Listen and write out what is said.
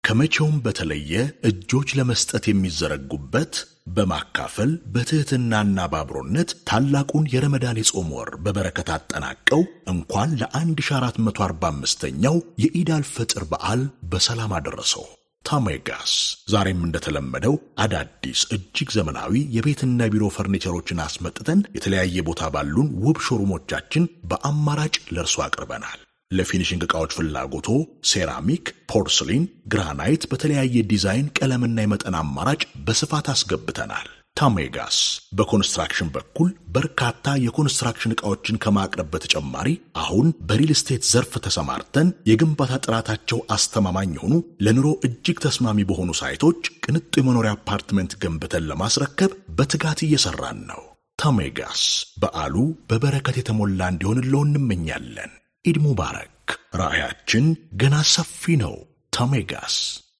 ከመቼውም በተለየ እጆች ለመስጠት የሚዘረጉበት በማካፈል በትህትናና በአብሮነት ታላቁን የረመዳን የጾም ወር በበረከት አጠናቀው እንኳን ለ1445ኛው የኢድ አልፈጥር በዓል በሰላም አደረሰው። ታሜጋስ ዛሬም እንደተለመደው አዳዲስ እጅግ ዘመናዊ የቤትና ቢሮ ፈርኒቸሮችን አስመጥተን የተለያየ ቦታ ባሉን ውብ ሾሩሞቻችን በአማራጭ ለእርሶ አቅርበናል። ለፊኒሽንግ ዕቃዎች ፍላጎቶ ሴራሚክ፣ ፖርስሊን፣ ግራናይት በተለያየ ዲዛይን ቀለምና የመጠን አማራጭ በስፋት አስገብተናል። ታሜጋስ በኮንስትራክሽን በኩል በርካታ የኮንስትራክሽን ዕቃዎችን ከማቅረብ በተጨማሪ አሁን በሪል ስቴት ዘርፍ ተሰማርተን የግንባታ ጥራታቸው አስተማማኝ የሆኑ ለኑሮ እጅግ ተስማሚ በሆኑ ሳይቶች ቅንጡ የመኖሪያ አፓርትመንት ገንብተን ለማስረከብ በትጋት እየሰራን ነው። ታሜጋስ በዓሉ በበረከት የተሞላ እንዲሆንለው እንመኛለን። ኢድ ሙባረክ። ራዕያችን ገና ሰፊ ነው። ታሜጋስ